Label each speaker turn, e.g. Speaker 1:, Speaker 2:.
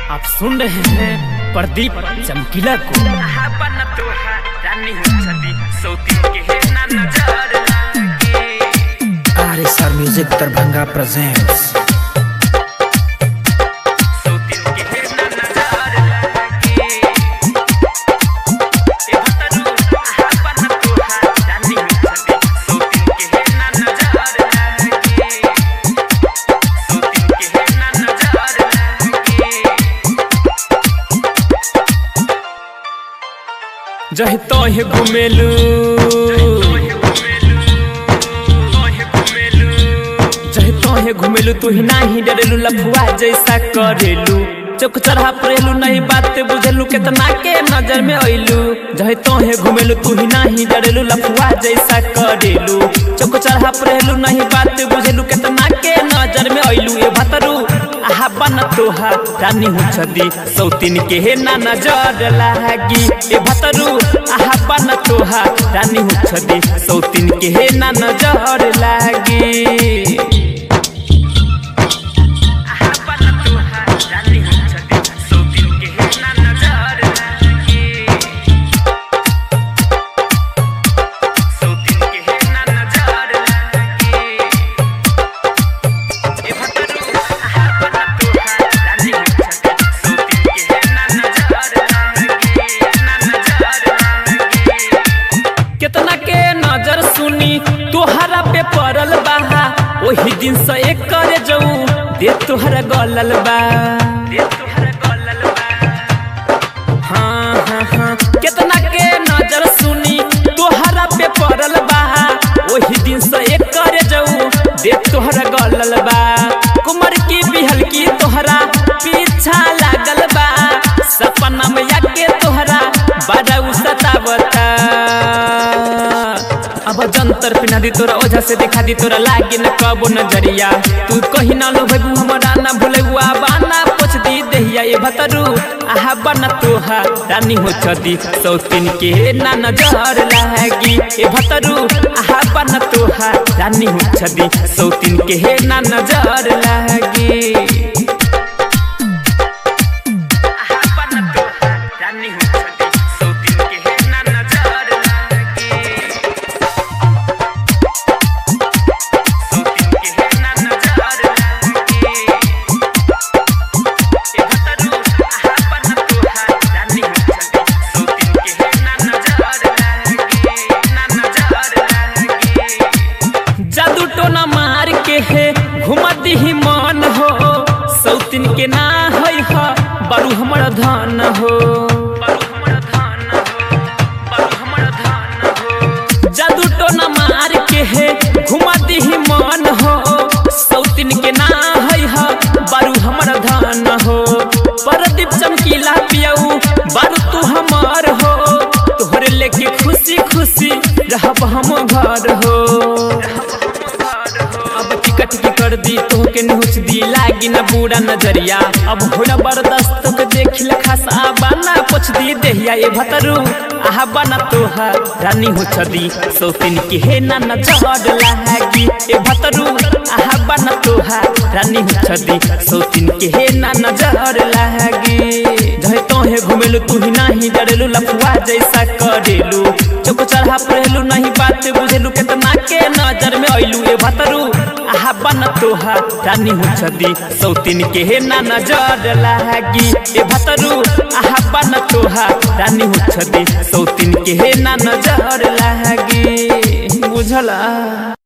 Speaker 1: आप सुन रहे हैं प्रदीप चमकीला को
Speaker 2: R S R music Darbhanga presents
Speaker 1: जह तोहे घुमेलू जह तोहे घुमेलू तू ही नाही डरेलू लफुआ जैसा करेलू चौक चढ़ा परेलू नहीं बात बुझेलू केतना के नजर में अइलू जह तोहे घुमेलू तू ही नाही डरेलू लफुआ जैसा करेलू चौक चढ़ा परेलू नहीं बात बुझेलू केतना के नजर में अइलू ए भतरू आहा बन तोहा रानी हो छदी सौतीन के हे ना नजर लागी ए भतरू आहा बन तोहा रानी हो छदी सौतीन के हे ना नजर लागी केतना के नजर सुनी तोहरा पे पड़ल बा ओही दिन से एक करे जाऊ दे तोहरा गलल बा हाँ हाँ हाँ केतना के नजर सुनी तोहरा पे पड़ल बा ओही दिन से एक करे जाऊ दे तोहरा गलल बा कुमार की बिहल की तोहरा पीछा लागल बा सपना में आके तोहरा बड़ा सतावता अब जंतर पिना दी तोरा ओझा से दिखा दी तोरा लागी न कबो नजरिया तू कही ना लो भगू हमरा ना भूले हुआ बाना पोछ दी देहिया ये भतरू आहा बन तोहा रानी हो छदी सौतीन के ना नजर लागी ए भतरू आहा बन तोहा रानी हो छदी सौतीन के ना नजर लागी जादू टोना मार के है घुमा ही मन हो सौतीन के ना है ह बरू हमर धन हो जादू टोना मार के है घुमा ही मन हो सौतीन के ना है ह बरू हमर धन हो परदीप चमकीला पियऊ बारू तू हमार हो तोहरे लेके खुशी खुशी रहब हम घर हो अब टिकट की कर दी तो के नहुच दी लागी ना बुरा नजरिया अब होला बर्दाश्त के देख ले खासा बाना पोछ दी देहिया ए भतरू आहा बना तोहा रानी हो छदी सौतीन के हे ना नजर लागी ए भतरू आहा बना तोहा रानी हो छदी सौतीन के हे ना नजर लागी जहे तोहे घुमेलू तू ही नाही डरेलू लफुआ जैसा करेलू चौक चढ़ा परेलू नहीं बात बुझेलू केतना के नजर में अइलू ए भतरू आहा बन तोहा रानी हो छदी सौतीन के हे ना नजर लागी ए भतरू आहा बन तोहा रानी हो छदी सौतीन के हे ना नजर लागी बुझला